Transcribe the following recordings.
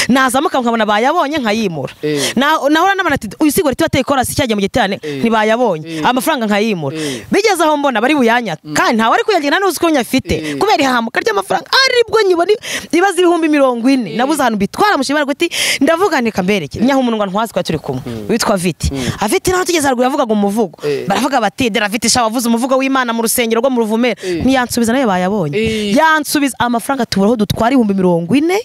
nazamuka nkabona bayabonye nkayimura Eh. Na- nahora n'abana ati uyu sigo riti wateye korasi cyagiye mu giterane Eh. ntibayabonye Eh. amafaranga nkayimura Eh. bigeze aho mbona bari buyanyaka kandi ntawe ari kuyagena nuzi ko nyafite Eh. kubera ihahamuka ry'amafaranga aribwo nyibona ibibazo ibihumbi mirongo ine nabuze ahantu bitwara mushimira guti ndavuga nti kamberekere nyaho umuntu ngo ntwazi ko turi kumwe witwa viti aviti nawe tugeze haruguru yavugaga umuvugo Eh. baravuga bati deraviti sha wavuze umuvugo w'imana mu rusengero rwo mu ruvumera Eh. ntiyansubiza nawe bayabonye Eh. yansubiza amafaranga tubura aho dutwara ibihumbi mirongo ine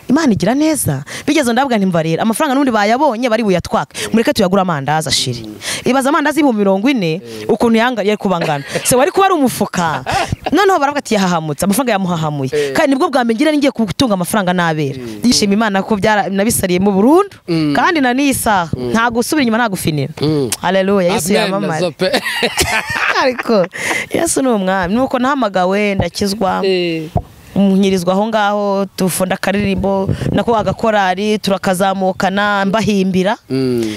imana igira neza bigeze ndavuga nti mbarira amafaranga n'ubundi bayabonye bari buyatwake mureke tuyagure amandazi ashiri ibaza amandazi y'ibihumbi mirongo ine ukuntu yanga yari kuba angana se wari kuba ari umufuka noneho baravuga ati yahahamutse amafaranga yamuhahamuye Eh. kandi nibwo bwa mbere ngira ngiye gutunga amafaranga n'abera yishima imana ko byara- nabisariyemo burundu kandi na n'iyi saha nta gusubira inyuma nta gufinira haleluya yesu yamamare ariko yesu ni umwami nuko nahamagawe ndakizwa nyirizwa aho ngaho tufunda akaririmbo nako agakorari turakazamukana mbahimbira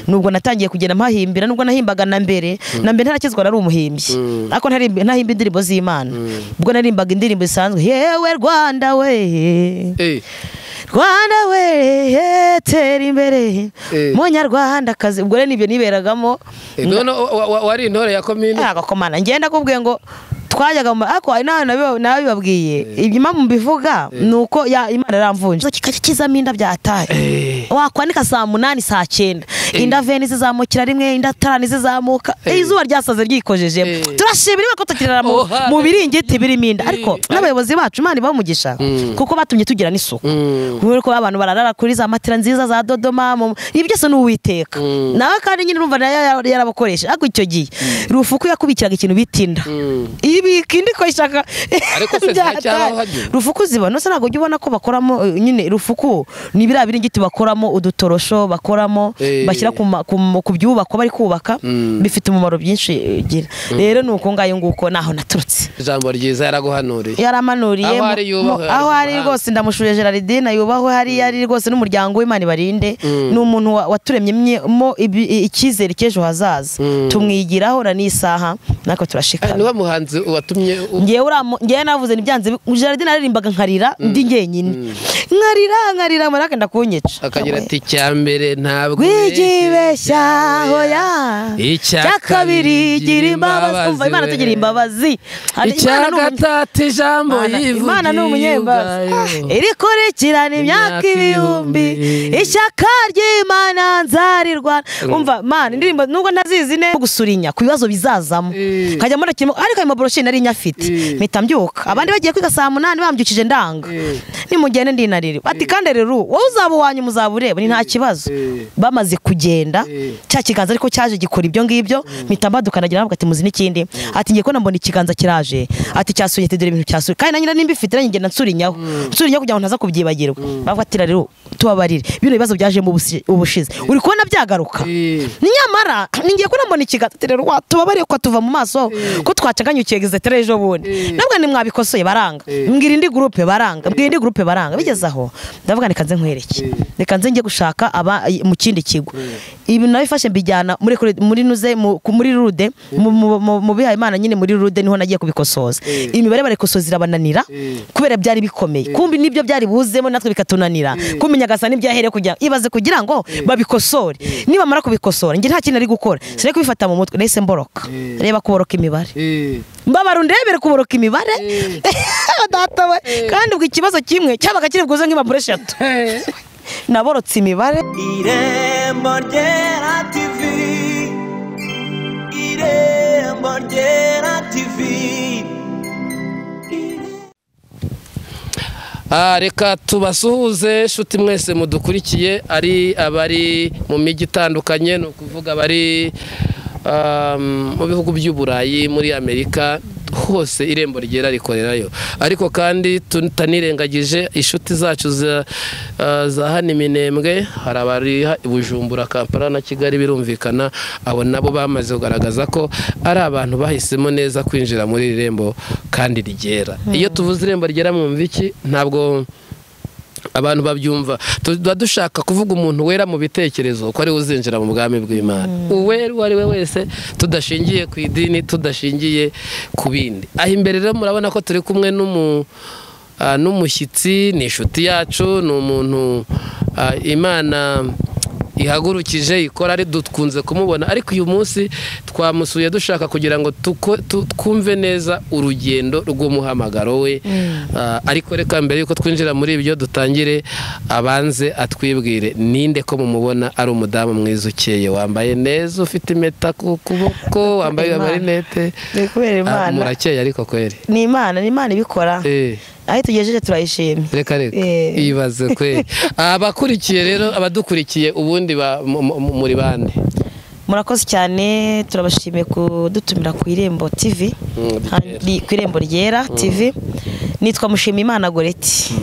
nubwo natangiye kugenda mpahimbira nubwo nahimbaga na mbere na mbere ntarakizwa nari umuhimbyi ariko ntarimbi- ntahimba indirimbo z'imana ubwo narimbaga indirimbo zisanzwe yewe rwanda we rwanda we ye, tera imbere Eh. munyarwandakazi ubwo rero nibyo niberagamo none wa- wa- wari intore ya komini ntago komana ngenda kubwiye ngo twajyaga mu ariko hari n'ahantu nabiba- nabibabwiye ibyuma mbivuga ni uko ya- imana yaramvunje kikajya kizamo inda byataye wakwanika saa munani saa cyenda inda veni zizamukira rimwe inda tarani zizamuka izuba ryasaze Eh. ryikojejemo turashimira ko tukirara mu- Oha. mu biringiti birimo inda ariko Eh. n'abayobozi bacu imana ibamugisha kuko batumye tugira n'isuku kubera ko abantu bararara kuri za matera nziza za dodoma mu- ibi byose ni uwiteka nawe kandi nyine urumva nayo yara- yarabakoresha ariko icyo gihe rufuku yakubikiraga ikintu bita inda ibika indi ko ishaka Ariko se byatari. ziracyaraho hajye? rufuku zibona se ntabwo ujya ubona ko bakoramo eh, nyine rufuku ni biriya biringiti bakoramo udutorosho bakoramo Eh. bashyira ku ma- ku mu- ku byubakwa bari kubaka bifite umumaro byinshi eh, gira rero ni uko ngayo nguko naho naturutse ijambo ryiza yaraguhanuriye yaramanuriye Aho mu- ari yubahwe, mu- aho ari ari mu mahanga. rwose ndamushuye Gerardine yubahwe hariya ari rwose n'umuryango w'Imana ibarinde ni umuntu wa- waturemyemo ibi- icyizere cy'ejo hazaza tumwigiraho na n'isaha natwe Eh, turashikama niwe muhanzi watumye u- ngewe uramu ngewe navuze ntibyanze Gerardine aririmbaga nkarira ndi njyenyine nkarira nkarira mara akenda kunyica akagira ati icya mbere ntabwo wigibeshya hoya Icya icya kabiri kabiri gira imbabazi kumva imbabazi Imana we. tugira imbabazi Hari- icya Imana ni umunya- gatatu ijambo Imana- Imana ni yivugiye umunyembabazi ubwayo irikurikirana imyaka Imyaka ibihumbi ibihumbi. ishyaka ry'imana nzarirwa umva mana indirimbo nubwo ntazizi neza gusurinya ku bibazo bizazamo Eh. nkajya mbona kirimo ariko ayo maboroshi nari nyafite Eh. mpita mbyuka abandi bagiye kwiga saa munani bambyukije ndanga Eh. nimugende ndinarire ati kandi rero wowe uzaba uwanyu muzaba ureba ni nta kibazo Eh. bamaze kugenda Eh. cya kiganza ariko cyaje gikora ibyo ngibyo mpita mbaduka nagira ntabwo ati muzi n'ikindi ati ngiye kubona mbona ikiganza kiraje ati cyasuye ati dore ibintu cyasuye kandi nanjye nimba ifite nanjye ngenda nsurinyaho nsurinyaho kugira ngo ntaza kubyibagirwa bavuga ati rero tubabarire bino bibazo byajemo ubusi- ubushize uri kubona byagaruka Eh. ni nyamara ni ngiye kubona mbona ikiganza ati rero wa- tubabariye ko tuva mu maso ko twacaganyukiye gazetera ejo bundi Eh. nabwo nimwabikosoye baranga Eh. mbwira indi gurupe baranga mbwira indi gurupe baranga bigeze aho ndavuga reka nze nkwereke Eh. reka nze njye gushaka aba mu kindi kigo ibi nabifashe mbijyana muri kure- muri nuze mu- ku- muri rude mu- mu- mu mu bihaye imana nyine muri rude niho nagiye kubikosoza Eh. imibare barikosoza irabananira Eh. kubera byari bikomeye kumbi nibyo byari buzemo natwe bikatunanira kumenya gasa nibyahere kugira ibaze kugira ngo babikosore nibamara kubikosora njye nta kintu ari gukora sinari kubifata mu mutwe nahise mboroka Eh. reba kuboroka imibare Eh. mbabara undebere kuboroka imibare data we kandi ubwo ikibazo kimwe cyabaga kiri bwuze nk'impapuro eshatu Eh. naborotse imibare irembo ryera tivi irembo ryera tivi Ah, reka tubasuhuze nshuti mwese mudukurikiye ari abari mu mijyi itandukanye ni ukuvuga abari um, mu bihugu by'uburayi muri amerika hose irembo ryera rikorerayo ariko kandi tutanirengagije inshuti zacu za, ah, za hano iminembwe hari abari ha- i bujumbura kampala na kigali birumvikana abo nabo bamaze kugaragaza ko ari abantu bahisemo neza kwinjira muri iri rembo kandi ryera iyo tuvuze irembo ryera mwumva iki ntabwo abantu babyumva tuba dushaka kuvuga umuntu wera mu bitekerezo ko ari we uzinjira mu bwami bw'imana uwera uwo ari we wese tudashingiye ku idini tudashingiye ku bindi aha imbere rero murabona ko turi kumwe n'umu ah, n'umushyitsi ni inshuti yacu ni umuntu ah, imana ihagurukije ikora ari dukunze kumubona ariko uyu munsi twamusuye dushaka kugira ngo tuko- tu- twumve neza urugendo rw'umuhamagaro we Ah, ariko reka mbere yuko twinjira muri ibyo dutangire abanze atwibwire ninde ko mumubona ari umudamu mwiza ukeye wambaye neza ufite impeta ku kuboko wambaye Imana. amarinete Ni kubera Ah, Imana. murakeye ariko kweri ni imana ni imana ibikora Eh. aho itugejeje turayishimye reka reka Eh. ibaze kwe abakurikiye rero abadukurikiye ubundi ba- mu- mu- mu- muri bande murakoze cyane turabashimiye kudutumira ku irembo tv Mm, Kandi- ku irembo ryera tv nitwa mushimimana goreti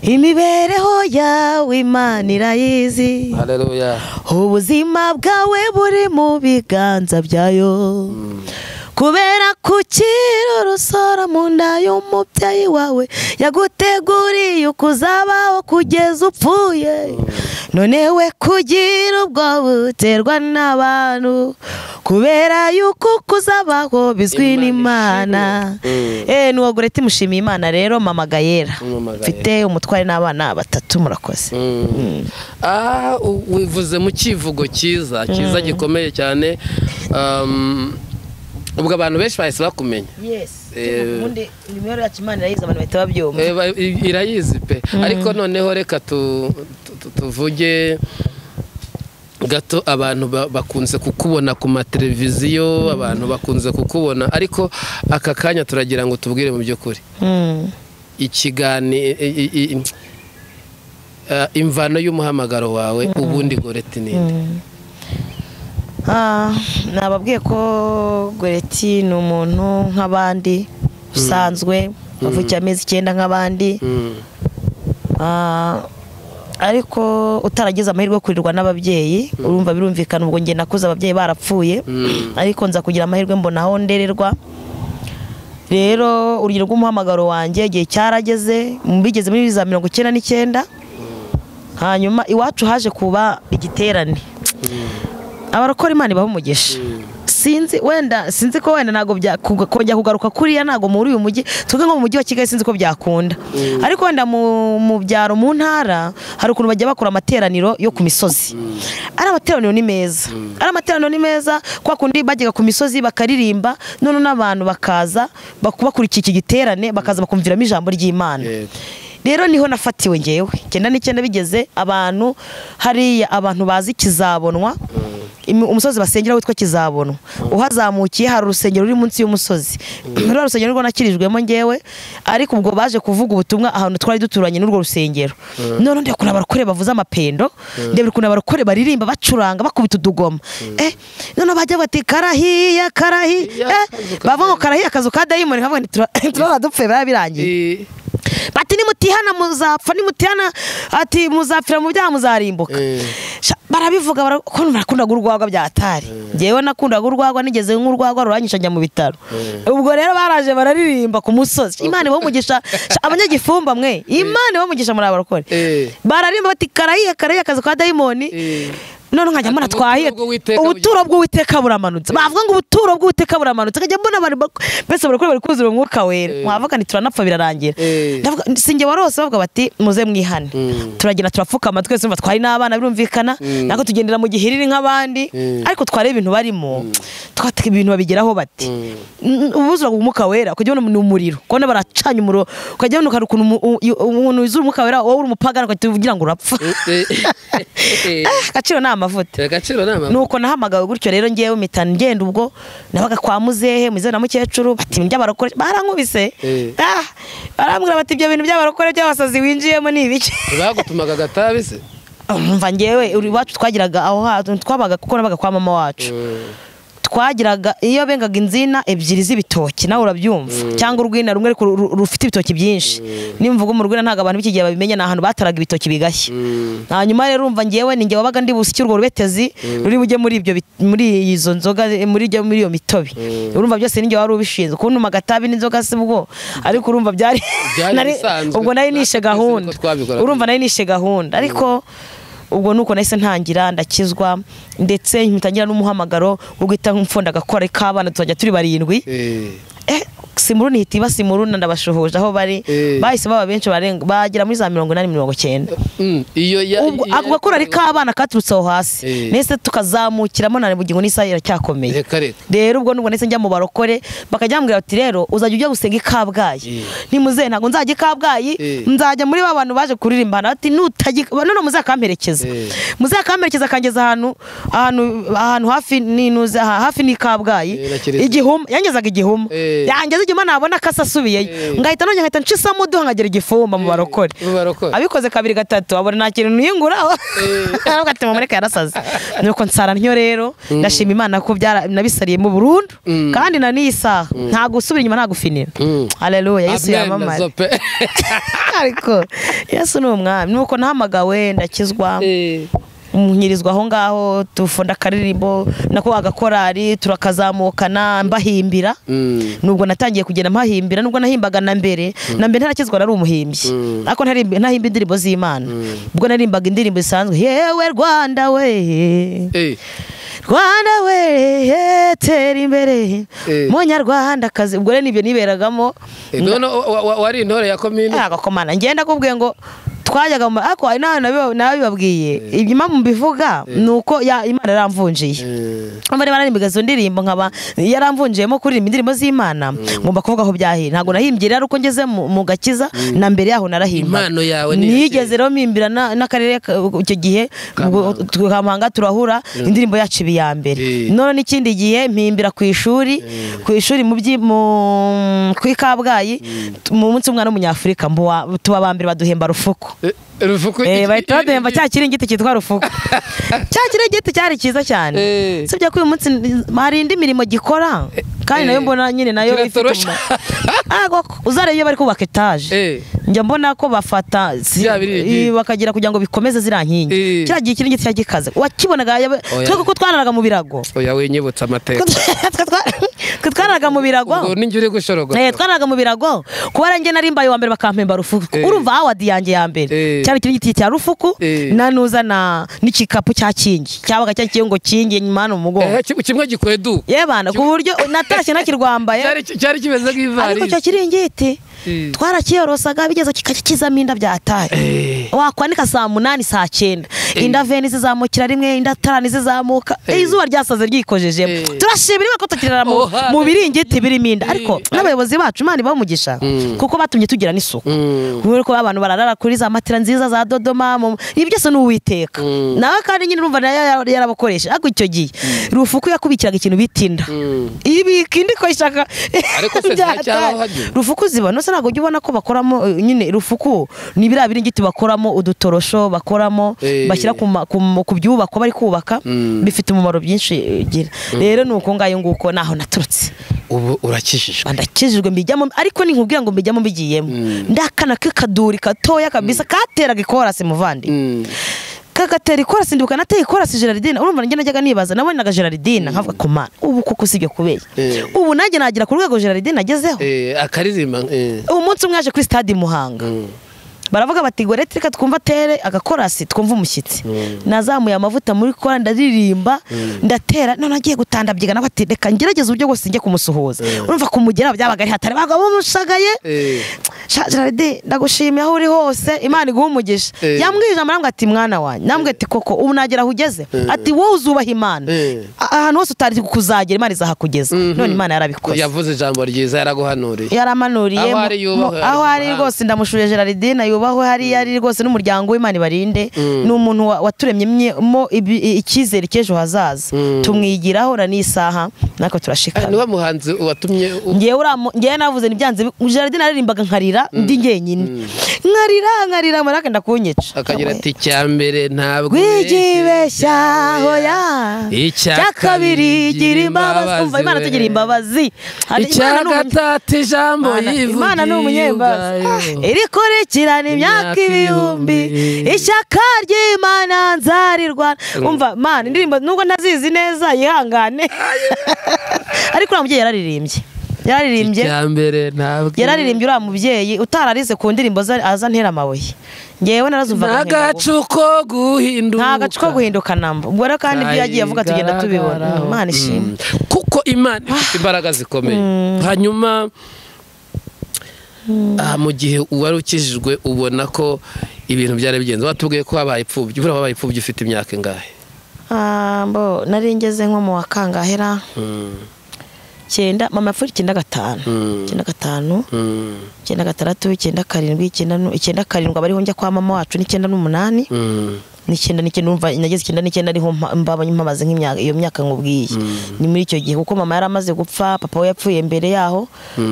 imibereho yawe imana irayizi haleluya ubuzima bwawe buri mu biganza byayo kubera kukira urusoro mu nda y'umubyeyi wawe yaguteguriye uko uzabaho kugeza upfuye none we kugira ubwo buterwa n'abantu kubera yuko uko uzabaho bizwi Imana n'imana ishimwe. eh nuwo goreti mushimiye imana rero mama gayera Mama Gayera. mfite umutware n'abana batatu murakoze Ah, u- wivuze mu kivugo cyiza cyiza gikomeye cyane Um, ubwo abantu benshi bahise bakumenya yes Eh, ubundi imibereho yacu imana irayizi abantu bahita babyumva Eh, ba- i- irayizi pe ariko noneho reka tu- tu- tu- tuvuge gato abantu ba- bakunze kukubona ku mateleviziyo abantu bakunze kukubona ariko aka kanya turagira ngo tubwire mu by'ukuri Mm. ikiganiro imvano y'umuhamagaro wawe ubundi goreti ninde Ah, nababwiye ko goreti ni umuntu nk'abandi usanzwe wavukiye amezi icyenda nk'abandi Mm. Ah, ariko utaragize amahirwe yo kurirwa n'ababyeyi urumva birumvikana ubwo njye nakuze ababyeyi barapfuye Mm. ariko nza kugira amahirwe mbona aho ndererwa rero urugero rw'umuhamagaro wanjye igihe cyarageze bigeze muri za mirongo icyenda n'icyenda hanyuma iwacu haje kuba igiterane abarokora imana ibaha umugisha sinzi wenda sinzi ko wenda ntabwo bya- kuga- kongera kugaruka kuriya ntabwo muri uyu mujyi tuvuge nko mu mujyi wa kigali sinzi ko byakunda ariko wenda mu, mu byaro mu ntara hari ukuntu bajya bakora amateraniro yo ku misozi ari amateraniro ni meza ari amateraniro ni meza kwa kundi bajyaga ku misozi bakaririmba none n'abantu bakaza bak- bakurikiye iki giterane bakaza bakumviramo ijambo ry'imana Yego. rero niho nafatiwe ngewe icyenda n'icyenda bigeze abantu hariya abantu bazi kizabonwa Imi- umusozi basengera witwa kizabonwa uhazamukiye hari urusengero ruri munsi y'umusozi ruriya rusengero nirwo nakirijwemo ngewe ariko ubwo baje kuvuga ubutumwa ahantu twari duturanye n'urwo rusengero none ndeba ukuntu abarokore bavuze amapendo ndeba ukuntu abarokore baririmba bacuranga bakubita udugoma eh none bajya bati karahiya karahiya Iya, eh akazu ka bavuga ngo karahiya akazu ka dayimoni nkavuga nti tura- turaba dupfuye biba birangiye I- bati nimutihana muzapfa nimutihana ati muzapfira mu byaha muzarimbuka Eh. Sha- barabivuga bara- ko nakundaga urwagwa bya atari njyewe nakundaga urwagwa nigeze nk'urwagwa rurangisha njya mu bitaro ubwo rero baraje bararirimba ku musozi imana ibahe umugisha Sha, abanyagifumba mwe imana ibahe umugisha muri abarokore Eh. bararimba bati karahiye karahiye akazi ka dayimoni Eh. none nkajya mbona Ubuturo twahiye bw'Uwiteka ubuturo bw'uwiteka buramanutse bavuga ngo ubuturo bw'uwiteka buramanutse nkajya mbona abantu bak- mbese barakora bari kuzura umwuka wera mwavuga nti turanapfa birarangira Eh. Ndavuga- sinjye warose bavuga bati muze mwihane turagenda turapfukama twese urumva twari n'abana birumvikana nako tugendera mu gihiriri nk'abandi Mm. ariko twareba ibintu barimo twateka ibintu babigeraho bati N- ubuzura umwuka wera ukajya ubona ni umuriro kubona baracanye umuriro ukajya ubona ukari ukuntu umu- u- umuntu wizura umwuka wera wowe uri umupagani ukajya ugira ngo urapfa Eh. Eh. agaciro ni amavuta agaciro ni amabuye nuko nahamagawe gutyo rero ngewe mpita ngenda ubwo nabaga kwa muzehe muzehe na mukecuru bati ndya barokore barankubise Eh. Ah, barambwira bati ibyo bintu by'abarokore by'abasazi winjiyemo ni ibiki bagutumaga agatabi se umva ngewe uri- iwacu twagiraga aho hantu twabaga kuko nabaga kwa mama wacu twagiraga iyo bengaga inzina ebyiri z'ibitoki nawe urabyumva cyangwa urwina rumwe ariko ru- ru- rufite ibitoki byinshi nimvuga mu rwina ntabwo abantu b'iki gihe babimenya ni ahantu bataraga ibitoki bigashya hanyuma rero urumva ngewe ni ngewe wabaga ndi busike urwo rubetezi ruri bujye muri ibyo bit- muri izo nzoga eh, muri ibyo muri iyo mitobe urumva byose ni ngewe wari ubishinzwe kuntuma agatabi n'inzoga si bwo ariko urumva byari Byari nari- bisanzwe. ubwo nari Natwe nishe twese niko gahunda twabikoraga. urumva nari nishe gahunda ariko ubwo nuko nahise ntangira ndakizwa ndetse mpita ngira n'umuhamagaro wo guhita mfunda agakora k'abana tuzajya turi barindwi Eh. Eh, simuru nihita ibasimuru ndabashuhuje aho bari Eh. bahise baba benshi barenga bagera muri za mirongo inani mirongo cyenda Mm, iyo ya ubwo ako gakorari k'abana katurutse aho hasi Eh. nese tukazamukiramo na bugingo n'isaha iracyakomeye reka reka rero ubwo nubwo ndetse njya mu barokore bakajya bambwira bati rero uzajya ujya gusenga i kabgayi Eh. ntimuzehe ntabwo nzajya i kabgayi Eh. nzajya muri ba bantu baje kuririmba hano bati nutajya none muzakamperekeza Eh. muzakamperekeza akangeza ahantu ahantu ahantu hafi n'inuze aha- hafi n'i kabgayi Eh, nakirize. igihuma yangezaga igihuma Eh. yangeza igihuma nabona ko asubiyeyo Eh. ngahita nongera ngahita ncisamo uduha nkagera igifumba mu barokore mu barokore. abikoze kabiri gatatu abona nta kintu niyunguraho aravuga ati mumureke yarasaze nuko nsara ntyo rero ndashima imana ko byara- nabisariyemo burundu Mm. kandi na n'iyi saha nta gusubira inyuma nta gufinira Mm. haleluya yesu Amen, yamamare nazo pe. ariko yesu ni umwami nuko nahamagawe ndakizwa Eh, nyirizwa aho ngaho tufunda akaririmbo nako agakorari turakazamukana mbahimbira mm. nubwo natangiye kugenda mpahimbira nubwo nahimbaga na mbere na mbere ntarakizwa nari umuhimbyi ariko ntarimbi- ntahimba indirimbo z'imana ubwo narimbaga indirimbo zisanzwe yewe rwanda we Eh, rwanda we ye, tera imbere Eh. munyarwanda kazi ubwo rero nibyo niberagamo eh, none wa- wa- wa- wari intore ya komini yaga komana ngenda kubwiye ngo twajyaga mu ariko hari n'ahantu nabibabwiye inyuma mu bivuga ni uko ya- imana yaramvunjiye Eh, abari bararimbaga izo ndirimbo nkaba yaramvunjiyemo kuririmba indirimbo z'imana ngomba kuvuga aho byahiye ntabwo nahimbye rero uko ngeze mu mu gakiza na mbere yaho narahimba impano yawe ni nigeze rero mpimbira na- n'akarere ka- icyo gihe ubwo tukampanga turahura indirimbo yacu iba iya mbere Eh. none n'ikindi gihe mpimbira ku ishuri ku ishuri mu byi mu ku i Kabgayi mu munsi w'umwana w'umunyafurika mbu wa- tuba ba mbere baduhemba rufuku Eh, ruvuko Eh, iki- bahita baduhemba iki- cya kiringiti cyitwa rufuku cya kiringiti cyari cyiza cyane Eh. usibye ko uyu munsi hari indi mirimo gikora kandi nayo eh. mbona nyine nayo ifite Kiratorosha. umumaro. Ah, koko, uzareba iyo bari kubaka etaje Eh, njya mbona ko bafata si- Bya biringiti. i- bakagira kugira ngo bikomeze ziriya Eh. nkingi kiriya gihe kiringiti cyari gikaze wakibonaga yaba- Oya. twe kuko twararaga mu birago oya winyibutsa amateka Twe twa- twe twararaga mu birago ubwo ninjye uri gushoroga Eh, twararaga mu birago kuba njye nari mbaye uwa mbere bakampemba rufuku Eh. urumva awadi yanjye ya Eh. mbere cyari kiringiti cya rufuku Eh. nanuza na n'igikapu cya kingi cyabaga cya kingi ngo kingi nyuma hano mu mugongo Eh, ki- kimwe gikoye du ye bana ku buryo natashye nakirwambaye cyari cyari kimeze ariko icyo nk'ivarisi kiringiti Mm. twarakiyorosaga bigeze kikakizamo inda byataye wakwanika saa munani saa cyenda inda veni zizamukira rimwe inda tarani zizamuka Eh. izuba ryasaze ryikojejemo Eh. turashimira imana ko tukirara mu- Oha. mu biringiti birimo inda ariko Eh. n'abayobozi bacu imana ibamugisha kuko batumye tugira n'isuku kubera ko abantu bararara kuri za matera nziza za dodoma mu- ibi byose ni uwiteka nawe kandi nyine urumva nayo yara- yarabakoresha ariko icyo gihe rufuku yakubikiraga ikintu bita inda ibika indi ko ishaka Ariko se byataye. ziracyabaho hano? rufuku zibona se ntabwo ujya ubona ko bakoramo eh, nyine rufuku ni biriya biringiti bakoramo udutorosho bakoramo Eh. bashyira ku ma- ku mu- ku byubakwa bari kubaka Mm. bifite umumaro byinshi eh, gira rero ni uko ngayo nguko naho naturutse ubu urakijijwe ndakijijwe mbijyamo ariko nkubwira ngo mbijyamo mbigiyemo ndakana k'akaduri gatoya kabisa kateraga ikorasi muvandi Mm. kagatera ikorasi ndibuka nateye ikorasi Gerardine urumva nanjye najyaga nibaza nabonaga Gerardine nkavuga kumana ubu kuko usibye kubera Eh. ubu nanjye nagera ku rwego Gerardine nagezeho Eh, akaririmba eh. umunsi umwe yaje kuri stade i Muhanga baravuga bati ngo reka twumva atere agakorasi twumva umushyitsi nazamuye amavuta muri kora ndaririmba ndatera none agiye gutandabyiga nawe ati reka ngerageze uburyo bwose njye kumusuhuza urumva kumugeraho byabaga ari hatari baga bamushagaye Eh. Sha- Gerarde ndagushimiye aho uri hose Imana iguhe umugisha Eh. yambwije amara ati mwana wanjye nambwiye ati koko ubu nagera aho ugeze ati wowe uzubaha Imana Eh. A- ahantu hose utari kuzagera Imana izahakugeza none Imana yarabikoze yavuze ijambo ryiza yaraguhanuriye yaramanuriye Aho mu- ari mu- yubahwe, ari aho ari mu rwose ndamushuye Gerardine yubahwe hariya ari rwose n'umuryango w'Imana ibarinde ni umuntu wa- waturemyemo ibi- icyizere cy'ejo hazaza tumwigiraho na n'isaha natwe Ah, turashikama niwe muhanzi watumye u- ngewe uramu ngewe navuze ntibyanze Gerardine aririmbaga nkarira ndi njyenyine nkarira nkarira mara akenda kunyica akagira ati icya mbere ntabwo wigibeshya hoya Icya icya kabiri kabiri gira imbabazi umva imbabazi Imana we. tugira imbabazi Hari- icya Imana ni umunye- gatatu ijambo Imana- yivugiye Imana ni umunyembabazi ubwayo. Ah, irikurikirana imyaka Imyaka ibihumbi ibihumbi. ishyaka ry'imana nzarirwana umva mana indirimbo nubwo ntazizi neza yihangane ariko uriya mubyeyi yararirimbye yararirimbye icya mbere ntabwo yararirimbye uriya mubyeyi utararize ku ndirimbo ze aza antera amabuye ngewe narazumvaga nkinga ngo- ntagacu ko guhinduka nta gacu ko guhinduka namba ubwo rero kandi ibyo yagiye avuga tugenda tubibona Ayigaragaraho. imana ishimwe Mm. kuko imana ifite imbaraga zikomeye hanyuma ah, mu gihe uwari ukijijwe ubona ko ibintu byari bigenze watubwiye ko wabaye imfubyi buriya wabaye imfubyi ufite imyaka ingahe Ah, mbo nari ngeze nko mu wa kangahe cyenda mama yapfuye icyenda gatanu Mm. icyenda gatanu Mm, icyenda gatandatu icyenda karindwi icyenda nu- icyenda karindwi aba ariho njya kwa mama wacu n'icyenda n'umunani mm, n'icyenda n'icyenda umva nageze icyenda n'icyenda ariho mpa- mbaba mpamaze nk'imyaka iyo myaka nkubwiye ni muri icyo gihe kuko mama yari amaze gupfa papa we yapfuye mbere yaho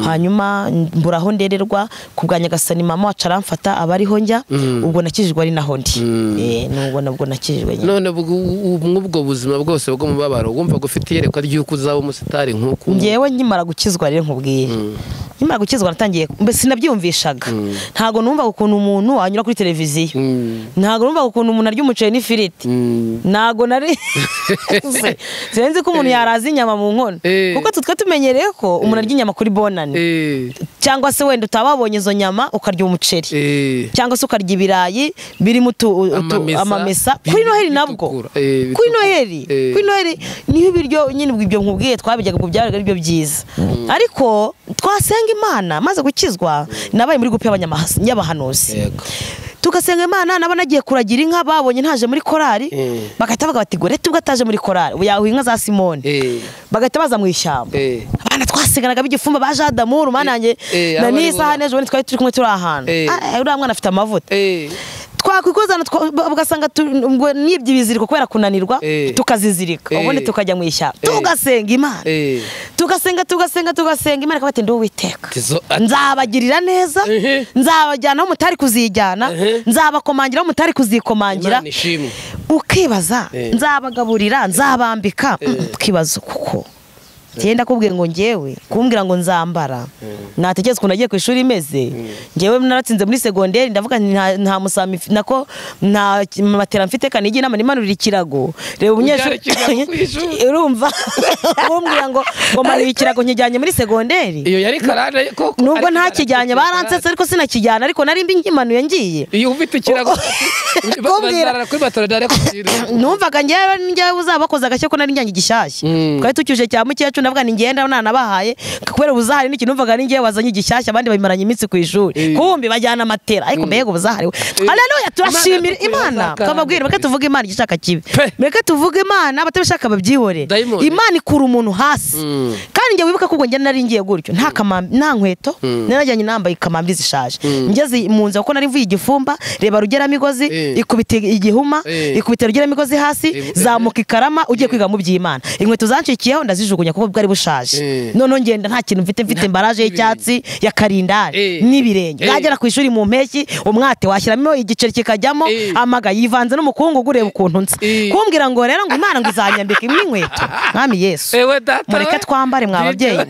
hanyuma mbura aho ndererwa ku bwa nyagasani mama wacu aramfata aba ariho njya ubwo nakijijwe ari naho ndi Eh, ni ubwo nabwo nakijijwe nyine none ubwo- ubu- mw'ubwo buzima bose bw'umubabaro wumva ufite iyerekwa ry'uko uzaba umusitari nk'uko ngewe nkimara gukizwa rero nkubwiye nkimara gukizwa natangiye mbe sinabyumvishaga ntabwo numvaga ukuntu umuntu wanyura kuri televiziyo Mm, ntabwo numvaga ukuntu umuntu arya umuceri n'ifiriti mm. ntabwo nari sinzi ko umuntu yaraza inyama mu nkono Eh. kuko tutwe tumenyereye ko umuntu arya inyama kuri bonani Eh, cyangwa se wenda utaba wabonye izo nyama ukarya umuceri eh. cyangwa se ukarya ibirayi birimo utu- utu- Amamesa. amamesa kuri noheli nabwo Bitukura. Eh, kuri bitukura. noheli Eh. kuri noheli niho ibiryo nyine ibyo nkubwiye twabijyaga ubwo byabaga ari byo byiza ariko twasenga imana maze gukizwa nabaye muri gupi y'abanyamahasi- y'abahanuzi Yego. tugasenga imana naba nagiye kuragira inka babonye ntaje muri korari Eh. bagahita bavuga bati gore tubwo ataje muri korari ubu yahuye inka za simone Eh, bagahita baza mu ishyamba eh. abana twasenganaga b'igifumba ba jadamuru mana yanjye eh, na abo ni bo. n'isaha n'ejo bundi twari turi kumwe turi ahantu Eh. Ah, eh, uriya mwana afite amavuta Eh, twakwikozana twa- ba- ugasanga tu- ngo nibye ibiziriko kubera kunanirwa Eh. tukazizirika Eh. ubundi tukajya mu ishyamba Eh. tugasenga imana eh. tugasenga tugasenga tugasenga imana ikaba ati ndi uwiteka Tizo- nzabagirira neza Ehe. nzabajyana aho mutari kuzijyana Ehe. nzabakomangira aho mutari kuzikomangera Imana ishimwe ukibaza Eh. nzabagaburira nzabambika Mm, ukibaza kuko njyewe ndakubwiye ngo ngewe kumbwira ngo nzambara natekereza ukuntu nagiye ku ishuri imeze ngewe naratsinze muri segonderi ndavuga nti nta- nta musama mfi- nako nta ki- matera mfite kanigi inama nimanurira ikirago reba umunyeshuri Ubyara ikiganza ku ishuri. urumva kumbwira ngo ngo manuye ikirago nkijyanye muri segonderi iyo yari karande koko nubwo ariko ntakijyanye karande. baransetse ariko sinakijyana ariko nari mbi nkimanuye ngiye iyo ufite ikirago Kumbwira. bazarara kuri matora dare kugira numvaga njyewe njyewe uzabakoze agashya ko nari njyanye igishyashya Mm. twari tucyuje cya mukecuru ndavuga ni ngenda nanabahaye kubera ubuzahari n'iki numvaga ni njyewe wazanye igishyashya abandi babimaranye iminsi ku Eh. ishuri kumbi bajyana amatera ariko mbega ubuzahari we haleluya turashimira Imana dukuye imana abazakarane. twababwira mureke tuvuge imana igishaka kibi Pe. mureke tuvuge imana batabishaka babyihore Dayimoni. imana ikura umuntu hasi Mm. kandi njye wibuka ko ubwo njye nari ngiye gutyo nta kamambi nta nkweto narajyanye nambaye ikamambi zishaje ngeze mu nzu kuko nari mvuye igifumba reba rugeramigozi Eh. ikubita igihuma Eh. ikubita rugeramigozi hasi Eh. zamuka ikarama ugiye kwiga mu by'imana inkweto zancikiyeho ndazijugunya kuko bwari Eh. bushaje noneho ngenda nta kintu mfite mfite Nta- embaraje y'icyatsi ya Eh. karindari n'ibirenge Eh. nagera ku ishuri mu mpeshyi umwate washyiramo igiceri kikajyamo Eh. amaga yivanze n'umukungugu ureba ukuntu nsa Eh. kumbwira ngo rero ngo imana ngo izanyambika n'inkweto mwami yesu Ewe data we. mureke twambare mwa babyeyi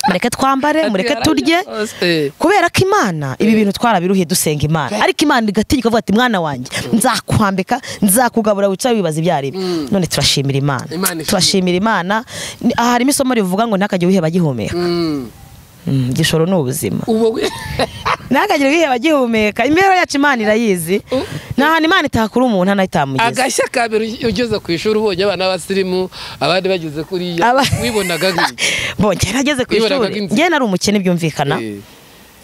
mureke twambare mureke turye Eh. kubera ko imana ibi bintu twarabiruhiye dusenga imana ariko imana igategeka ivuga ati mwana wanjye nzakwambika nzakugabura wicara wibaza ibyo ari byo none turashimira imana Imana ishimwe. turashimira imana Ni- aha harimo isomo rivuga ngo ntakajye wiheba gihumeka Mm. Mm, igishoro ni ubuzima ubu we- ntakagire wiheba gihumeka imibereho yacu imana irayizi U- nta hantu imana itakura umuntu hano itamugeza agashya ka mbere ugeze ku ishuri ubonye abana b'abasirimu abandi bageze kuriya Aba- wibonaga nk'iki? bongera ageze ku Wibaraga ishuri inzira. njye nari umukene byumvikana Eh.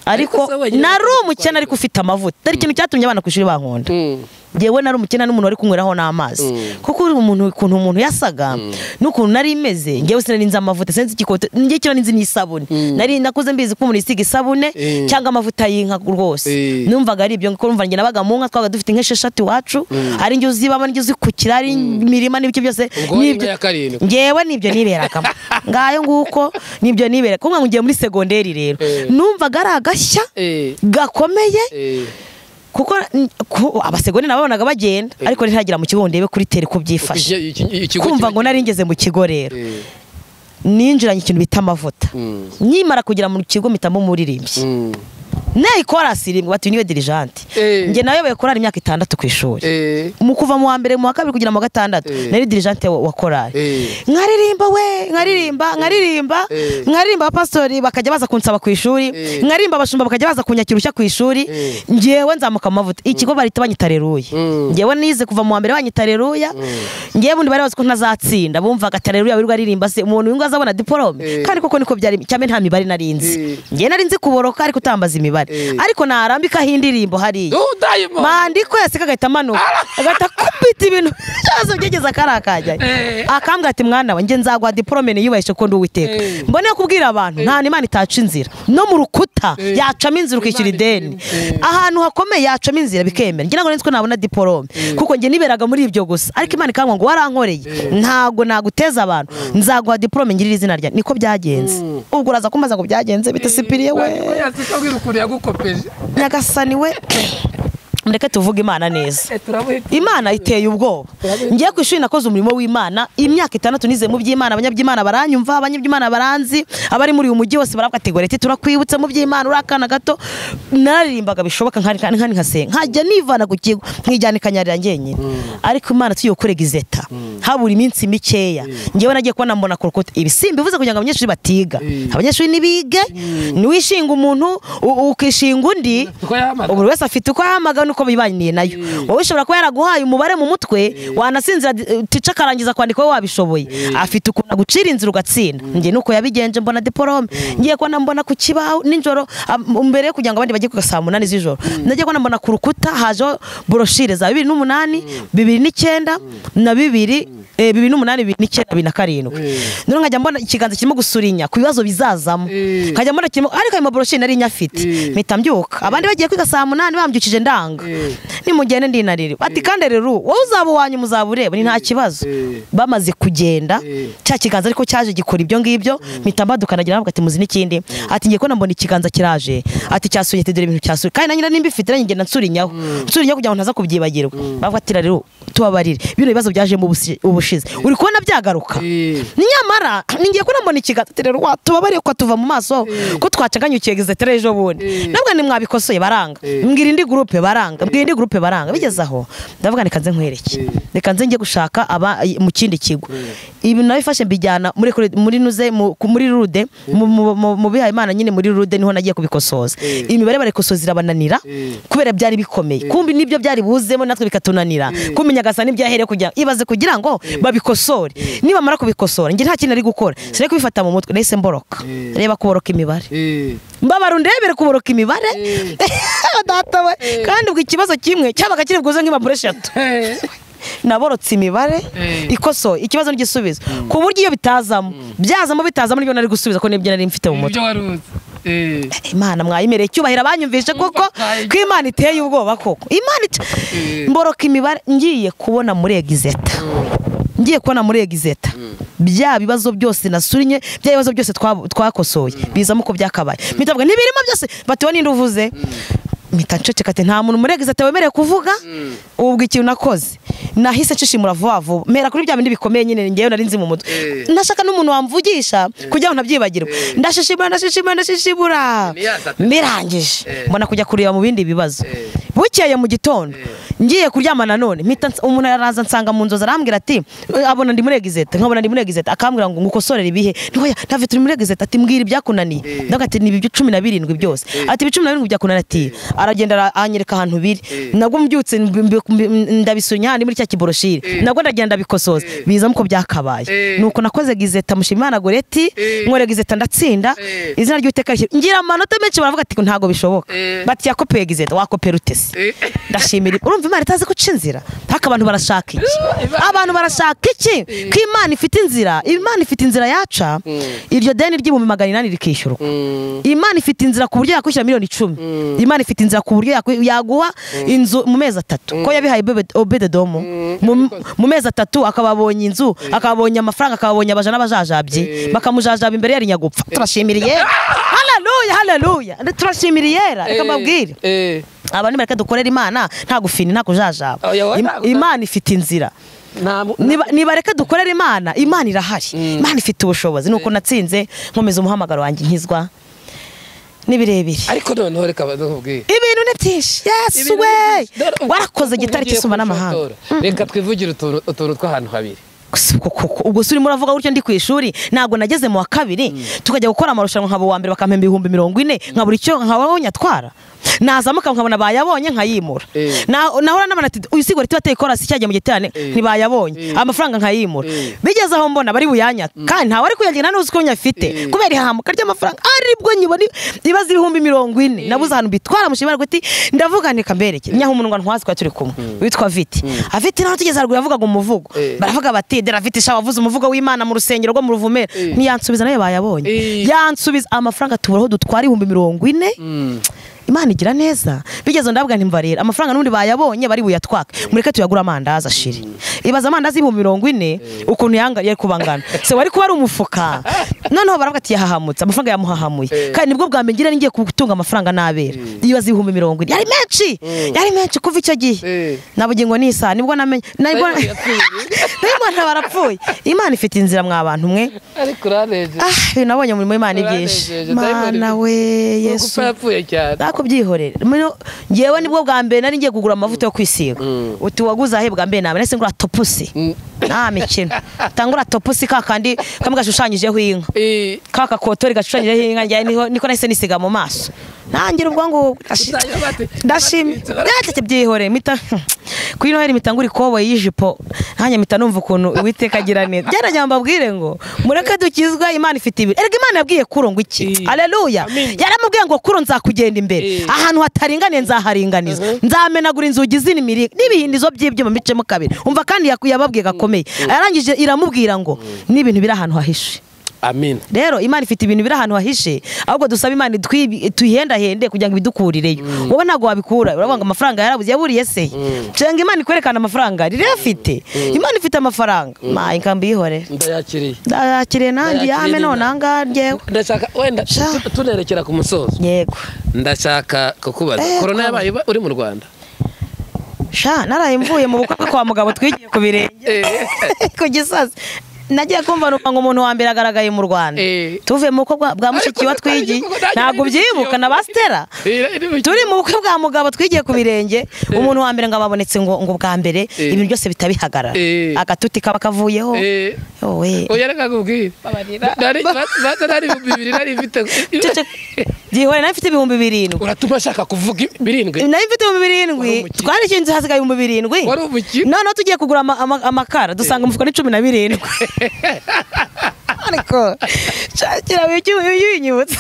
ariko Ariko se wenyine nari ntacyo umukene twabikoze. ariko ufite amavuta ari ikintu cyatumye abana ku ishuri bankunda Mm. ngewe nari umukene n'umuntu wari kunyweraho n'amazi kuko uri umuntu ukuntu umuntu yasaga n'ukuntu nari imeze ngewe sinari nzi amavuta sinzi igikoto ngewe kinari nzi n'isabune nari nakuze mbizi ko umuntu yisiga isabune Eh. cyangwa amavuta y'inka rwose Eh. numvaga ari ibyo kuko numva njye nabaga mu nka twabaga dufite nk'esheshatu iwacu ari inzu zibamo n'inzu zikukira ari imirima n'ibice byose Ubwo wari n'ibyo- imyaka karindwi. ngewe nibyo niberagamo ngayo nguko nibyo niberagamo kuko ngo ngiye muri segonderi rero Eh. numvaga ari agashya Eh. gakomeye Eh. kuko n- ku- abasegoni nababonaga bagenda Eh. ariko ntihagera mu kigo ngo ndebe kuri tere ko byifashe Iki- iki- ikigo kumva kimwe- ngo nari ngeze mu kigo rero Eh. ninjiranye ikintu bita amavuta Mm. nkimara kugera mu kigo mpitamo umuririmbyi Mm. nayo korasi rimwe bati niwe dirijante Eh. njye nayoboye korari imyaka itandatu ku ishuri Eh, mu kuva mu wa mbere mu wa kabiri kugera mu wa gatandatu Eh. nari dirijante wa wa korari eh, nkaririmba we nkaririmba nkaririmba Eh. nkaririmba abapasitori bakajya baza kunsaba ku ishuri Eh. nkaririmba abashumba bakajya baza kunyakira ushya ku ishuri Eh. ngewe nzamuka mu mavuta ikigo barita banyita reruya Mm. ngewe nize kuva mu wa mbere banyita reruya ngewe bundi bari bazi ko ntazatsinda bumvaga ati reruya wirirwa aririmba se umuntu wingo azabona diporome Eh. kandi koko niko byari cyane nta mibare nari nzi Eh. ngewe nari nzi kuboroka ariko utambaza imibare Eh. ariko narambikaho indirimbo hariya Oh, Diamond. mandiko yaseka agahita amanuka agahita akubita ibintu byose byageze akari akajyayo Eh. akambwira ati mwana wanjye nzaguha diporome niyubahije ko ndi uwiteka Eh. mbone kubwira abantu nta n'imana itaca inzira no mu rukuta Eh. yacamo inzira ukishyura Imana ideni irimo. ahantu hakomeye yacamo inzira bikemera ngira ngo nzi ko nabona diporome kuko njye niberaga muri ibyo gusa ariko imana ikambwira ngo warankoreye ntabwo naguteza abantu nzaguha diporome ngirira izina ryanjye niko byagenze ubwo uraza kumbaza ngo byagenze bite sipiriye Ntabwo we yazi ko abwira ukuntu yagukopeje nyagasani we mureke tuvuge imana neza Eh, turabuhita imana iteye ubwoba ngiye ku ishuri nakoze umurimo w'imana imyaka itandatu nize mu by'imana abanyaby'imana baranyumva abanyaby'imana baranzi abari muri uyu mujyi bose baravuga ati ngo reti turakwibutse mu by'imana uri akana gato nararimbaga bishoboka nkari nkari nkari nkasenga nkajya nivana ku kigo nkijyana ikanyarira ngenyine ariko imana tugiye kurega izeta habura iminsi mikeya ngewe nagiye kubona mbona ku rukuta ibi si mbivuze kugira ngo abanyeshuri batiga Mm. abanyeshuri nibige niwishinga umuntu u- ukishinga undi uko yahamagara buri wese afite uko ahamagara n'uko bibaniye nayo wowe ushobora kuba yaraguhaye umubare mu mutwe wanasinzira tica akarangiza kwandika wowe wabishoboye afite ukuntu agucira inzira ugatsinda njye nuko yabigenje mbona diporome ngiye kubona mbona ku kibaho nijoro am- mbere yo kugira ngo abandi bajye ku saa munani z'ijoro nagiye kubona mbona ku rukuta hajeho boroshire za bibiri n'umunani bibiri n'icyenda na bibiri eh, bibiri n'umunani bibiri n'icyenda bibiri na karindwi noneho nkajya mbona ikiganza kirimo gusurinya ku bibazo bizazamo Eh. nkajya mbona kirimo ariko ayo maboroshire nari nyafite Eh. mpita mbyuka abandi bagiye kwiga saa munani bambyukije ndanga Eh. nimugende ndinarire bati kandi rero wowe uzaba uwanyu muzaba ureba ni nta kibazo Eh. bamaze kugenda Eh. cya kiganza ariko cyaje gikora ibyo ngibyo mpita mbadukanagira ntabwo ati muzi n'ikindi ati ngiye kubona mbona ikiganza kiraje ati cyasuye ati dore ibintu cyasuye kandi nanjye nimba ifite nanjye ngenda nsurinyaho nsurinyaho kugira ngo ntaza kubyibagirwa bavuga ati rero tubabarire bino bibazo byajemo ubusi- ubushize uri kubona byagaruka Eh, nyamara ningiye ko nambona ikiganza ati rero watubabariye ko tuva mu maso ko twacaganyukiye gizetera ejo bundi Eh. nabwo nimwabikosoye baranga Eh. mbwira indi gurupe baranga mbwira indi gurupe baranga bigeze aho ndavuga reka nze nkwereke Eh. reka nze njye gushaka aba mu kindi kigo ibi nabifashe mbijyana muri kure- muri nuze mu- ku- muri rude mu- mu- mu- mu bihaye imana nyine muri rude niho nagiye kubikosoza Eh. imibare barikosoza irabananira Eh. kubera byari bikomeye kumbi nibyo byari buhuzemo natwe bikatunanira kumenya gasa nibyahere kugira ibaze kugira ngo babikosore nibamara kubikosora njye nta kintu ari gukora sinari kubifata mu mutwe nahise mboroka Eh. reba kuboroka imibare eh, mbabara undebere kuboroka imibare data we kandi ubwo ikibazo kimwe cyabaga kiri bwuze nk'impapuro eshatu eh. naborotse imibare Eh. ikoso ikibazo n'igisubizo ku buryo iyo bitazamo byazamo bitazamo nibyo nari gusubiza ko nibyo nari mfite mu mutwe ibyo wari uzi Eh, imana mwayimereye icyubahiro abanyumvishe kuko Mbahaye. ko imana iteye ubwoba koko imana ite- Eh. mboroka imibare ngiye kubona muri egizeta ngiye kubona muri egizeta bya bibazo byose nasurinye bya bibazo byose twa- twakosoye bizamo uko byakabaye mpita mvuga, ntibirimo byose batiwe ninde uvuze mpita nceceka ati nta muntu muri egizeta wemerewe kuvuga ubwo ikintu nakoze nahise nshishimura vuba vuba mpera kuri bya bindi bikomeye nyine ngewe nari nzi mu mutwe Eh. nashaka n'umuntu wamvugisha kugira ngo ntabyibagirwe ndashishimura ndashishimura ndashishimura Imiyata. mbirangije Eh. mbona kujya kureba mu bindi bibazo Eh. bukeye mu gitondo ngiye kuryama nanone mpita nsa- umuntu araza ansanga mu nzozi arambwira ati "Eh, abona ndi muri egizeta nkabona ndi muri egizeta akambwira ngo ngukosorere ibihe ntoya ntave turi muri egizeta ati mbwira ibyakunaniye ndavuga ati ni ibi cumi na birindwi byose ati ibi cumi na birindwi byakunaniye ati aragenda ara- anyereka ahantu biri nabwo mbyutse mbi- mbi- ndabisunya handi muri cya kiboroshire nabwo ndagenda ndabikosoza bizamo uko byakabaye Eh. nuko nakoze gizeta mushimimana goreti Eh. nkore gizeta ndatsinda Eh. izina ry'uteka rishyira ngira amanota menshi baravuga ati ntabwo bishoboka Eh. bati yakopeye gizeta wakopera ute se Eh. ndashimira urumva imana itazi guca inzira ntaka abantu barashaka iki Imana- abantu barashaka iki ko imana ifite inzira imana ifite inzira yaca iryo deni ry'ibihumbi magana inani rikishyurwa Mm, imana ifite inzira ku buryo yakwishyura miliyoni icumi imana ifite inzira ku buryo yakwi- yaguha inzu mu mezi atatu ko yabihaye Obed- obededomu Mu- mu mezi atatu akaba abonye inzu akaba abonye amafaranga akaba abonye abaja n'abajajabyi bakamujajaba imbere yari nyagupfa turashimira iyera haleluya haleluya turashimira iyera reka mbabwire eh, abantu nibareke dukorera imana nta gufini nta kujajaba Oya, wowe Im- nta kujajaba. imana ifite inzira nta mu- Niba- nibareke dukorere imana imana irahari imana ifite ubushobozi nuko natsinze nkomeza umuhamagaro wanjye nkizwa ni birebire ariko noneho reka bakubwire ibintu ni byinshi yes we warakoze gitari kisumba n'amahanga reka twivugire utuntu utuntu tw'ahantu habiri Gusa uko koko ubwo se urimo uravuga gutyo ndi ku ishuri ntabwo nageze mu wa kabiri tukajya gukora amarushanwa nkaba uwa mbere bakampemba ibihumbi mirongo ine nkabura icyo nkaba nyatwara nazamuka nkabona bayabonye nkayimura Eh. Na- nahora n'abana ati uyu sigura tiba ateye korasi cyagiye mu giterane ntibayabonye amafaranga nkayimura bigeze aho mbona bari buyanyata kandi ntawe ari kuyagira ntuzi ko nyafite kubera ihahamuka ry'amafaranga aribwo nyibona ibibazo ibihumbi mirongo ine nabuze ahantu bitwara mushimira guti ndavuga nti kamberekere nyaho umuntu ngo ntuhazi ko turi kumwe witwa viti aviti naho tugeze haruguru yavugaga umuvugo Eh. baravuga bati dera viti sha wavuze umuvugo w'imana mu rusengero rwo mu ruvumera Eh. ntiyansubiza nayo bayabonye Eh. yansubiza amafaranga tubura aho dutwara ibihumbi mirongo ine imana igira neza bigeze ndavuga ntimbarira amafaranga n'ubundi bayabonye bari buyatwake mureke tuyagura amandazi ashiri ibaza amandazi y'ibihumbi mirongo ine ukuntu yangariye kubangana se wari kuba ari umufuka noneho baravuga ati yahahamutse amafaranga yamuhahamuye Eh. kandi nibwo bwa mbere ngira ningiye gutunga amafaranga n'abera ibaza ibihumbi mirongo ine yari menshi yari menshi kuva icyo gihe Eh. nabugingo n'isaha nibwo namenye nibwo Dayimoni yapfuye. dayimoni barapfuye imana ifite inzira mwa bantu mwe ariko uranejeje ah ibintu nabonye mu murimo w'imana ni byinshi uranejeje dayimoni mana we gupfa yesu yapfuye cyane nakubyihorera Muno- ngewe nibwo bwa mbere nari ngiye kugura amavuta yo kwisiga Mm. uti waguze ahe bwa mbere nawe nahise ngura topusi Mm. nta mikino tangura topusi ka kandi kamwe gashushanyijeho inka Eh, ka kakotori gashushanyijeho inka njyewe niho- niko nahise nisiga mu maso nangira ubwo ngo Uzajya bate- ndashimye batwitsa. byateke byihoreye mpita kuri noheli mpita ngura ikoboyi y'ijipo nanjye mpita numva ukuntu uwiteka agira neza byaragira mbabwire ngo mureke dukizwa imana ifite ibiri erega imana yabwiye kuro ngo iki Eh. aleluya Amen. yaramubwiye ngo kuro nzakugenda imbere Eh. ahantu hataringaniye nzaharinganiza nzamenagura inzugi z'imiri n'ibihindizo by'ibyuma mbicemo kabiri umva kandi yaku- yababwiye gakomeye arangije iramubwira ngo n'ibintu biri ahantu hahishe amin rero imana ifite ibintu biri ahantu hahishe ahubwo dusaba imana itwi- tuyihendahende kugira ngo ibidukurireyo wowe ntabwo wabikura uravuga ngo amafaranga yarabuze yaburiye se nshenga imana ikwerekana amafaranga riri afite imana ifite amafaranga mayi nkambi yihorere ndayakiriye ndayakiriye nanjye Ndayakiriye yame none nina. ahangaha ngewe ndashaka wenda Sha. tu- tunerekera ku musozo yego ndashaka kukubaza Eh, korona kwa- yabaye uba- uri mu rwanda sha naraye mvuye mu bukwe kwa mugabo twigiye ku birenge Eh, ku gisazi nagiye kumva numva ngo umuntu wa mbere agaragaye mu rwanda Eh. tuvuye mu bukwe bwa- bwa mushiki wa Ariko nanjye twigiye kuko nanjye ntabwo nari ubyibuka mushiki na wawe. basitera eh, iri mu- turi mu bukwe bwa mugabo twigiye ku birenge umuntu wa mbere ngo ababonetse ngo ngo bwa mbere Eh. ibintu byose bitabihagarara Eh. agatuti kaba kavuyeho Eh, wowe oya reka nkubwire Nari- ba- ba- nari bibiri nari mfite gihore nayo mfite ibihumbi birindwi uratuma ashaka kuvuga birindwi nayo mfite ibihumbi birindwi Wari umukire. twarishyuye inzu hasigaye ibihumbi birindwi Wari umukire. noneho tugiye kugura ama- ama- amakara dusanga umufuka ni cumi na birindwi ariko shakira winyibutsa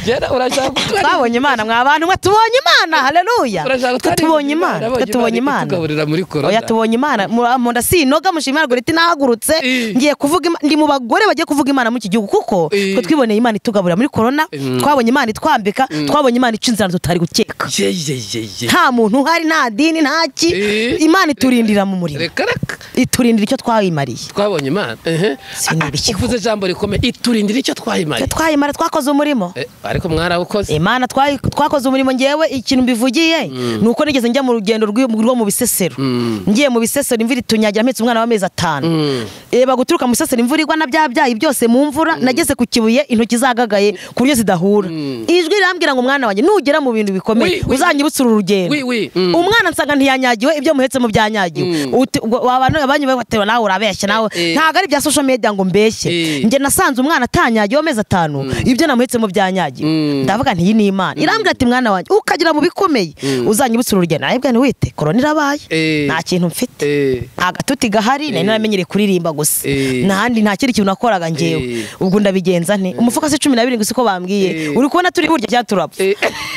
Jena, urashaka kutwara- twabonye imana mwa bantu mwe tubonye imana hareruya urashaka kutwara tubonye ibintu imana abonye tubonye imana itugaburira muri korona oya tubonye imana Mu- mu nda sinoga mushimira ngo riti nahagurutse Eh. ngiye kuvuga Ima- ndi mu bagore bagiye kuvuga imana muri iki gihugu kuko Eh. twe twiboneye imana itugaburira muri korona Mm. twabonye imana itwambika twabonye imana ica inzara tutari gukeka Ye, ye, ye, ye. nta muntu uhari nta dini nta ki Eh. imana iturindira mu murimo reka reka iturindira icyo twayimariye twabonye imana ehe Sinari Ah, kigo. uvuze ijambo rikomeye iturindira icyo icyo twayimaye twayimara twakoze umurimo Eh, ariko mwarawukoze imana twayi- twakoze umurimo ngewe ikintu mbivugiye ni uko nigeze njya mu rugendo rw'i- rwo mu bisesero Mm. ngiye mu bisesero imvura itunyagira mpetse umwana w'amezi atanu Mm. reba guturuka mu bisesero imvura igwa na bya byayi byose mu mvura nageze ku kibuye intoki zagagaye ku buryo zidahura ijwi rirambwira ngo umwana wanjye nugera mu bintu bikomeye Wi, wi. uzanyibutsa uru rugendo Wi, wi. Mm. umwana nsanga ntiyanyagiwe ibyo muhetsemo byanyagiwe Uti- ubwo waba no- abanyu batewe nawe urabeshya nawe Eh. ntabwo ari ibya social media ngo mbeshye Eh. njye nasanze umwana atanyagiwe amezi atanu ibyo namuhetsemo byanyagiwe Mm. ndavuga nti iyi ni imana irambwira ati mwana wanjye ukagira mu bikomeye uzanyibutsa uru rugendo nawe bwana wite korona irabaye Eh. nta kintu mfite Eh, agatuti gahari nari naramenyereye kuririmba gusa Eh. ntahandi nta kindi kintu nakoraga ngewe Eh. ubwo ndabigenza nte umufuka si cumi na birindwi siko bambwiye Eh. uri kubona turi burya byaturapfa eh,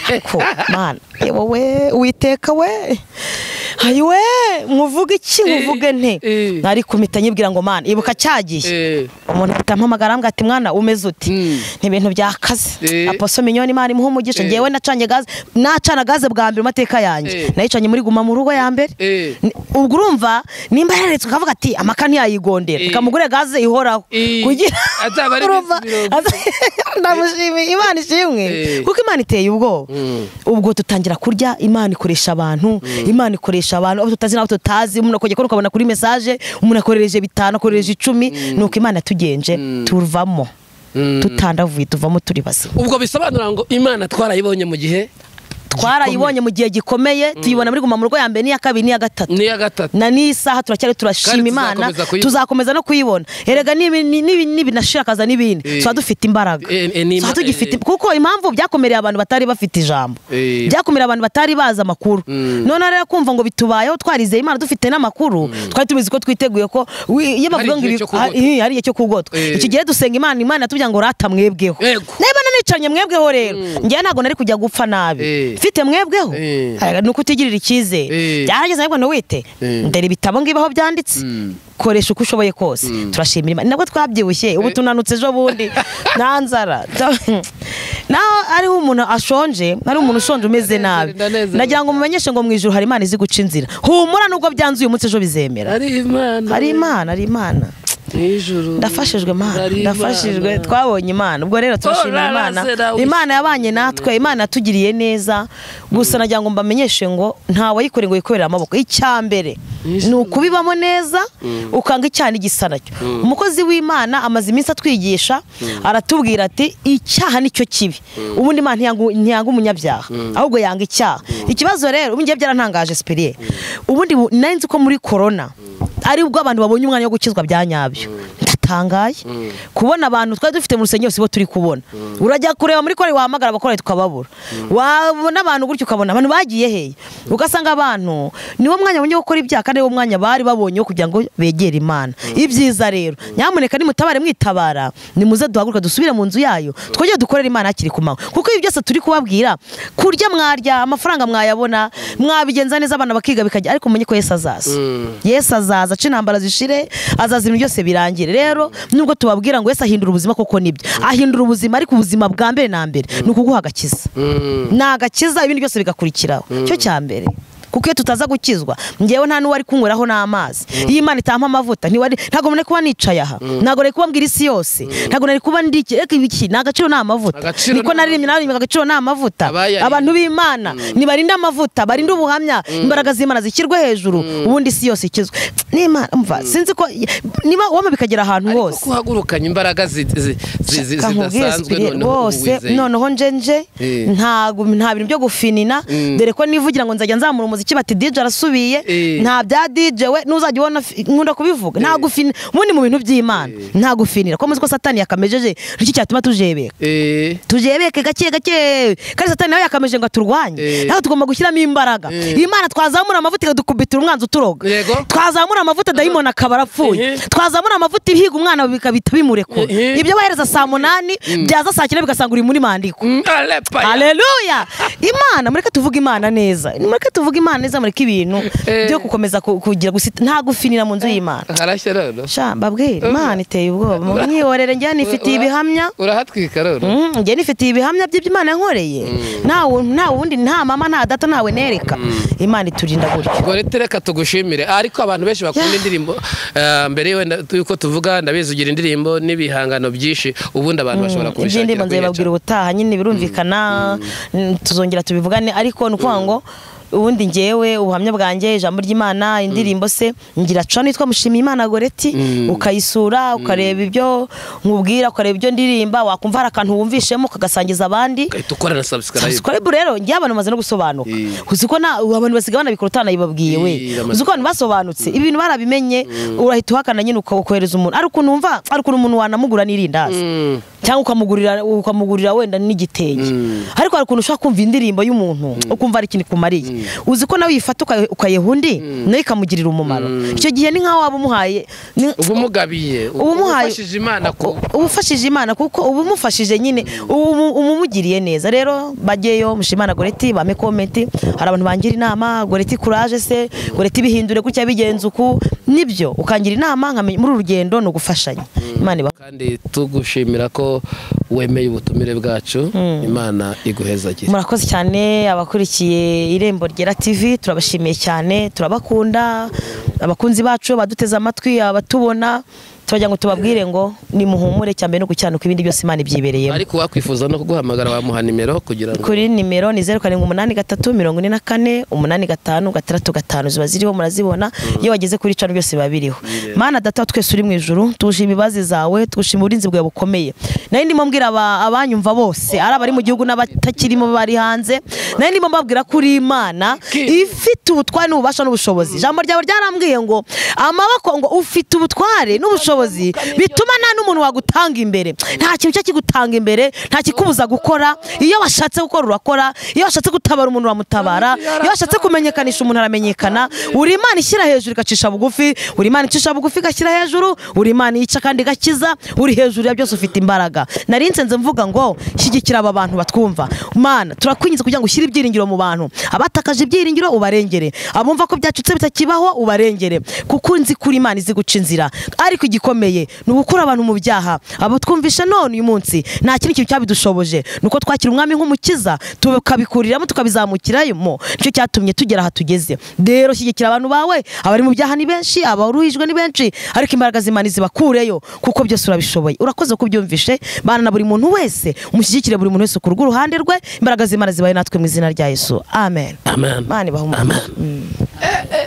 ariko mana eh, wowe witeka we ayiwe nkuvuge iki nkuvuge nte Eh. ariko mpita nyibwira ngo mana ibuka cyagiye eh, umuntu ahita ampamagara arambwira ati mwana umeze uti Mm. ni ibintu byakaze Eh. aposo minyoni imana imuha umugisha Eh. ngewe nacanye gaze nacana gaze bwa mbere mu mateka yanjye Eh. nayicanye muri guma mu rugo ya mbere eh. Ni- ubwo urumva nimba yararetse ukavuga ati amaka ntiyayigondera Eh. reka mugure gaze ihoraho Eh. kugira Azaba ari urumva iminsi mirongo aza- ndamushimiye imana ishimwe Eh. kuko imana iteye ubwoba Mm. ubwo tutangira kurya imana ikoresha abantu imana ikoresha abantu abo tutazi n'abo tutazi umuntu akongera kubona ukabona kuri mesaje umuntu akorereje bitanu akorereje icumi nuko imana yatugenje tuvamo tutandavuye tuvamo turi bazima ubwo bisobanura ngo imana twarayibonye mu gihe twarayibonye mu gihe gikomeye tuyibona muri guma mu rugo ya mbere n'iya kabiri n'iya gatatu niya gatatu na n'isaha turacyari turashima Kandi imana tuzakomeza kuyibona. tuzakomeza no kuyibona erega nibi- nibi- nibinashira akaza n'ibindi Eh. tuba dufite imbaraga Eh, eh, ni- tuba eh, tugifite eh. kuko impamvu byakomereye abantu batari bafite ijambo Eh. byakomereye abantu batari bazi amakuru Mm. none rero kumva ngo bitubayeho twarizeye imana dufite n'amakuru twari tubizi ko twiteguye ko wi- iyo bavuga ngo igihe ibi- cyo kugotwa. hari- hari igihe cyo kugotwa Eh. iki gihe dusenga imana imana yatubwira ngo rata mwebweho Yego. niba nanicanye mwebweho rero njyewe ntabwo nari kujya gupfa nabi Eh. mfite mwebweho Eh. Erega ni ukutigirira icyizere Eh. byarageze ariko ntiwite Eh. ndera ibitabo ngibi aho byanditse koresha uko ushoboye kose turashimira imana nabwo twabyibushye ubu tunanutse ejo bundi nta nzara naho ariho umuntu ashonje hariho umuntu ushonje umeze nabi ndanezerewe. nagira ngo mumenyeshe ngo mu ijuru hari imana izi guca inzira humura nubwo byanze uyu munsi ejo bizemera ari imana hari imana hari imana Mwijuru. ndafashijwe mana Ari ndafashijwe Imana. twabonye imana ubwo rero turashimira Oh, imana rarasera wishimye. imana yabanye natwe imana yatugiriye neza gusa nagira ngo mbamenyeshe ngo nta wayikoreye ngo yikorere amaboko icyambere ni ukubibamo neza ukanga icyaha n'igisa nacyo umukozi w'imana amaze iminsi atwigisha aratubwira ati icyaha nicyo kibi ubundi imana ntiyangu- ntiyanga umunyabyaha ahubwo yanga icyaha ikibazo rero ubu ngiye byarantangaje sipiriye ubundi bu- nari nzi ko muri korona aribwo abantu babonye umwanya wo gukizwa bya nyabyo ndatangaye kubona abantu twari dufite mu rusengero sibo turi kubona urajya kureba muri kore wahamagara abakorera tukababura wabona abantu gutyo ukabona abantu bagiye hehe ugasanga abantu niwo mwanya bongeye gukora ibyaha kandi niwo mwanya bari babonye wo kugira ngo begere imana ibyiza rero nyamuneka nimutabare mwitabara nimuze duhaguruke dusubire mu nzu yayo twongere dukorere imana hakiri ku manywa kuko ibi byose turi kubabwira kurya mwarya amafaranga mwayabona mwabigenza neza abana bakiga bikajya ariko mumenye ko yesu azaza yesu azaza aca intambara zishire azaza ibintu byose birangire rero nubwo tubabwira ngo yesu ahindura ubuzima koko nibyo ahindura ubuzima ariko ubuzima bwa mbere na mbere ni ukuguha agakiza Mm. ni agakiza ibindi byose bigakurikiraho cyo cya mbere kuko iyo tutaza gukizwa ngewe nta n'uwari kunyweraho n'amazi iyo imana itampa amavuta ntiwari ntabwo nari kuba nicaye aha ntabwo nari kuba mbwira isi yose ntabwo nari kuba ndi reka ibiki ni agaciro ni amavuta Agaciro niko ni naririmbye naririmbye agaciro ni amavuta Abayariye. abantu b'imana nibarinde amavuta barinde ubuhamya imbaraga z'imana zishyirwe hejuru ubundi isi yose ikizwe n'imana umva sinzi ko niba waba bikagera ahantu ariko hose ko uhagurukanye imbaraga zi- zi- zi- zi- Shaka nkubwire zidasanzwe Spirit, noneho ubu bose wizeye. noneho nje nje Eh. ntago nta bintu byo gufinina dore ko nivugira ngo nzajya nzamura umuziki bati DJ arasubiye Eh. nta bya DJ we nuzajya ubona fi- nkunda kubivuga nta gufina ubundi mu bintu by'Imana nta gufinira ko muzi ko satani yakamejeje iki cyatuma tujebeka Eh, tujebeke gake gake kandi satani nawe yakameje ngo aturwanye Eh. nawe tugomba gushyiramo imbaraga imana twazamura amavuta ikadukubitira umwanzi uturoga Yego. twazamura amavuta dayimoni akaba arapfuye Mhm. twazamura amavuta ibihiga umwana bikabita bimurekura Mhm. ibyo bahereza saa munani byaza saa cyenda bigasanga uri muri mandiko mm, alepa ya- haleluya imana mureke tuvuge imana neza mureke tuvuge imana neza mureke ibintu Eh. byo gukomeza ku- kugira gusi- nta gufinira mu nzu y'imana harashya rero sha mbabwire imana iteye ubwoba mwihorere njyewe nifitiye ibihamya urahatwika rero Mm, njye nifitiye ibihamya by'iby'imana yankoreye nta wu- nta wundi nta mama nta data ntawe nereka imana iturinda gutyo ubwo rero reka tugushimire ariko abantu benshi bakunda Yeah. indirimbo eh, mbere wenda yuko tuvuga ndabizi ugira indirimbo n'ibihangano byinshi ubundi abantu bashobora kubishakira iby'indirimbo kuri nzababwira ubutaha nyine birumvikana mm, tuzongera tubivugane ariko ni ukuvuga ngo ubundi ngewe ubuhamya bwanjye ijambo ry'imana indirimbo se ngira cano yitwa mushimiye imana goreti ukayisura ukareba ibyo nkubwira ukareba ibyo ndirimba wakumva hari akantu wumvishemo ukagasangiza abandi ugahita ukora na subscribe subscribe rero njye abantu bamaze no gusobanuka Eh. uzi ko na abantu basigaye banabikora utanayibabwiye we Eh, bamaze- uzi ko abantu basobanutse ibi bintu barabimenye urahita uhakana nyine uka- ukohereza umuntu ari ukuntu wumva ari ukuntu umuntu wanamugura n'irindazi Mm. cyangwa ukamugurira ukamugurira wenda n'igitenge ariko hari ukuntu ushobora kumva indirimbo y'umuntu ukumva hari ikintu ikumariye uzi ko nawe uyifata ukaye- ukayeha undi nawe ikamugirira umumaro icyo gihe ni nk'aho waba umuhaye ni- uba umugabiye uba ubumuhaye ufashije imana ku- u- ubufashije imana kuko uba umufashije nyine ubu- uba umumugiriye neza rero bajyeyo mushimana goreti bame komenti hari abantu bangira inama goreti kuraje se goreti bihindure gutya bigenze uku nibyo ukangira inama nkamenya muri uru rugendo ni ugufashanya imana iba kandi tugushimira ko wemeye ubutumire bwacu imana iguhezagire murakoze cyane abakurikiye irembo ryera tv turabashimiye cyane turabakunda abakunzi bacu baduteze amatwi abatubona turagira ngo tubabwire ngo nimuhumure cyane no gucyanuka ibindi byose imana ibyibereyemo ariko wakwifuza no kuguhamagara wamuha nimero kugira ngo kuri nimero ni zeru karindwi umunani gatatu mirongo ine na kane umunani gatanu gatandatu gatanu ziba ziriho murazibona iyo wageze kuri cano byose biba biriho mana data twese uri mu ijuru tuwushima imbabazi zawe tuwushima uburinzi bwawe bukomeye nari ndimo mbwira aba- abanyumva bose ari abari mu gihugu n'abatakirimo bari hanze nari ndimo mbabwira ko uri imana ifite ubutware n'ububasha n'ubushobozi ijambo ryawe ryarambwiye ngo amaboko ngo ufite ubutware n'ubushobozi bituma nta n'umuntu wagutanga imbere nta kintu cyo kigutanga imbere nta kikubuza gukora iyo washatse gukora urakora iyo washatse gutabara umuntu uramutabara iyo washatse kumenyekanisha umuntu aramenyekana buri imana ishyira hejuru igacisha bugufi buri imana icisha bugufi igashyira hejuru buri imana yica kandi igakiza uri hejuru ya byose ufite imbaraga nari nsenze mvuga ngo shyigikira aba bantu batwumva mana turakwingiza kugira ngo ushyire ibyiringiro mu bantu abatakaje ibyiringiro ubarengere abumva ko byacutse bitakibaho ubarengere kuko nzi kuri imana izi guca inzira ariko igikomeye ni ugukura abantu mu byaha abo twumvisha none uyu munsi nta kindi kintu cyabidushoboje ni uko twakira umwami nk'umukiza tukabikuriramo tukabizamukiramo nicyo cyatumye tugera aha tugeze rero shyigikira abantu bawe abari mu byaha ni benshi abaruhijwe ni benshi ariko imbaraga z'imana zibakureyo kuko byose urabishoboye urakoze ko ubyumvishe bana na buri muntu wese umushyigikire buri muntu wese ku rw'uruhande rwe imbaraga z'imana zibaye natwe mu izina rya yesu amen Amen. imana ibahe umugisha. Amen.